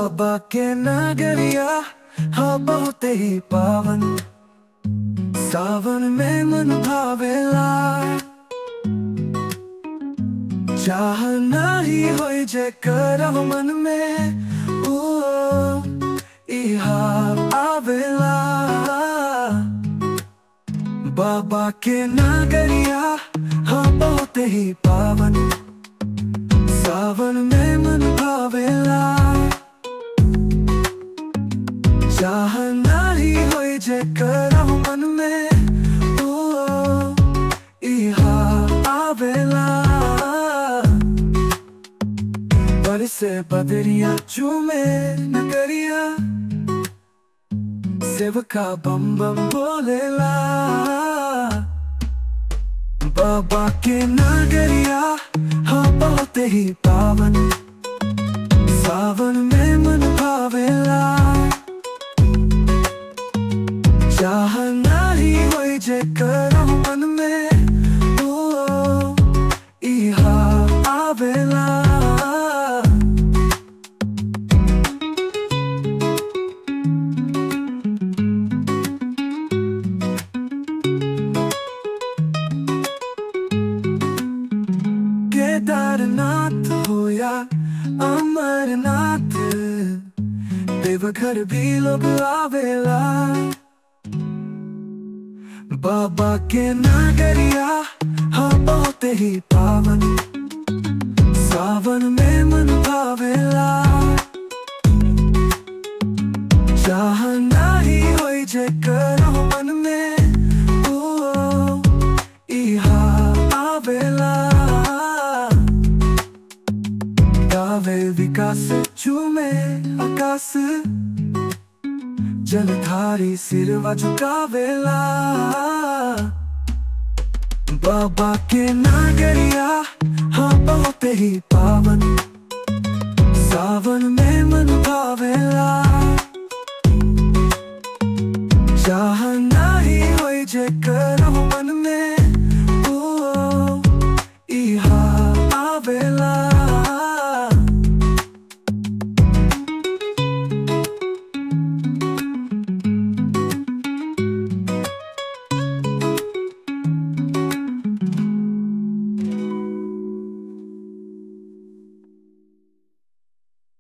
बाबा के नगरिया हाँ बहुत ही पावन सावन में मन भावेला चाह नाही होई जे करब मन में ओ इहा आवेला बाबा के नगरिया हाँ बहुत ही पावन सावन में मन भावेला चाह नाही होई जे करब मन में ओ इहा आवेला बरसे बदरिया चूमे नगरिया सेवका बम बम बोलेला बाबा के नगरिया हाँ बहुत ही पावन सावन में मन भावेला चाह नाही होई जे करो मन में ओ इहा आवेला केदारनाथ हो या अमरनाथ देवघर भी लोग आवेला बाबा के नगरिया हाँ बहुत ही पावन सावन में मन भावेला चाह नाही होई जे करो मन में ओ इहा आवेला गावे विकास चूमे आकाश जलधारी सिरवा झुकावेला बाबा के नगरिया हाँ बहुत ही पावन सावन में मन भावेला